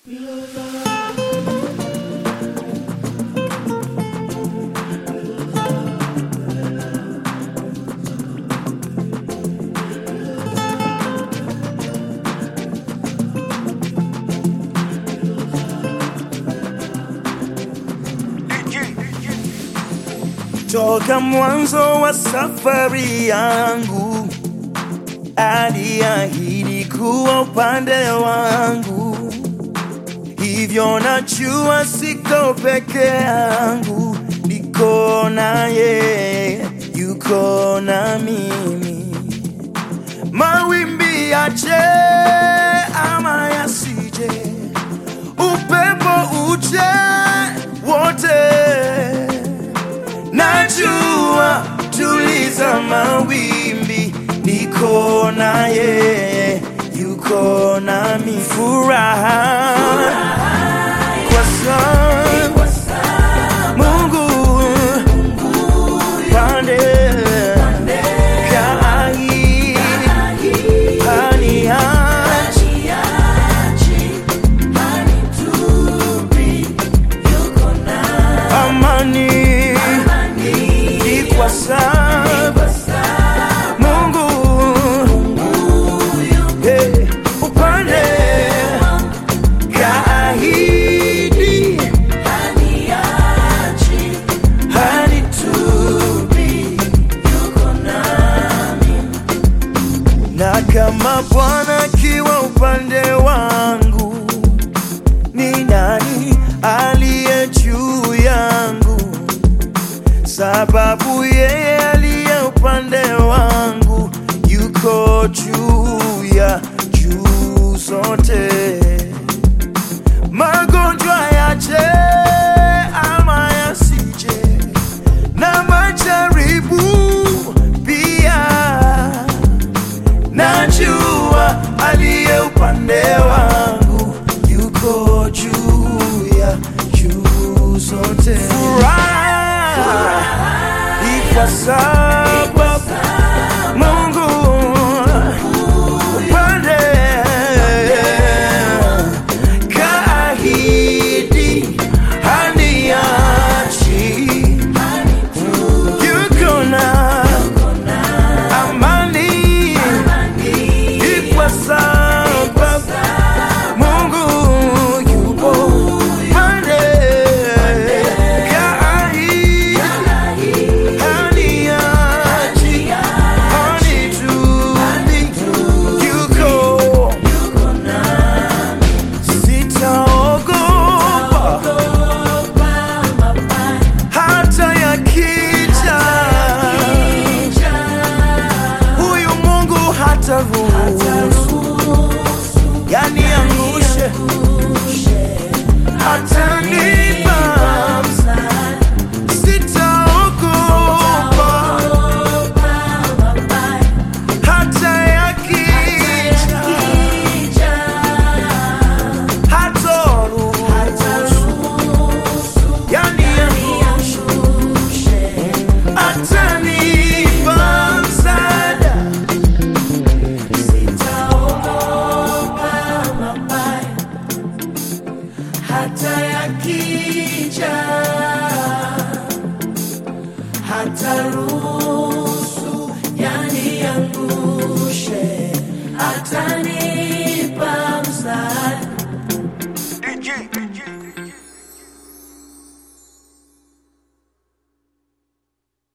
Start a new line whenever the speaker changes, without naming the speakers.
Toka mwanzo wa safari yangu aliahidi kuwa upande wangu, hivyo najua siko peke yangu, niko naye, yuko na mimi. Mawimbi yaje ama yasije, upepo uje, wote najua tuliza mawimbi, niko naye, yuko nami. Furaha kwa sababu Mungu pande kaahidi haniachi amani ni kwa sababu Mungu eh, upande kaahidi hanitupi na kama Bwana akiwa upande wangu, ni nani aliye juu yangu? Sababu yeye aliye upande wangu yuko juu ya juu zote. Magonjwa yaje ama yasije, na majaribu pia najua aliye upande wangu yuko juu ya juu zote. Furaha ni kwa sababu Mungu upande kaahidi haniachi, yuko na amani ni kwa sababu Mungu yupo pande kaahidi haniachi, hanitupi, yuko sitaogopa hata yakija huyu Mungu hataruhusu yani angushe, hatanipa sitaogopa hata yakija, hataruhusu yani angushe, atanipa msaada
hata yaki